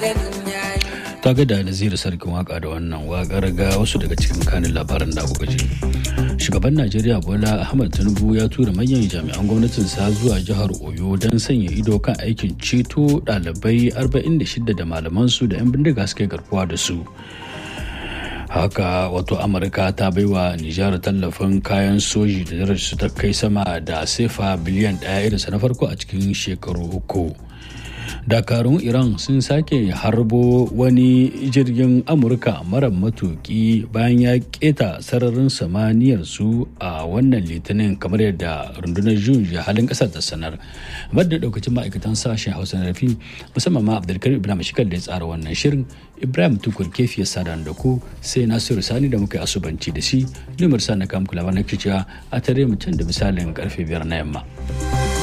ta ga da naziru sarkin waka da wannan wakar ga wasu daga cikin kanin labaran da kuka ji shugaban najeriya bola ahmad tinubu ya tura manyan jami'an gwamnatinsa zuwa jihar oyo don sanya ido kan aikin ceto ɗalibai 46 da malamansu da 'yan bindiga suka garkuwa da su haka wato amurka ta baiwa nijar tallafin kayan soji da su ta kai sama da sefa biliyan ɗaya irinsa na farko a cikin shekaru uku dakarun iran sun sake harbo wani jirgin amurka mara matuki bayan ya keta sararin samaniyar su a wannan litinin kamar yadda rundunar juyin halin kasar ta sanar da daukacin ma'aikatan sashen hausa na rafi musamman ma abdulkarim ibrahim shikal da ya tsara wannan shirin ibrahim tukur kefi ya sada da ku sai nasiru sani da muka yi asubanci da shi numar sa na kamkula na kiciya a tare mu can da misalin karfe biyar na yamma.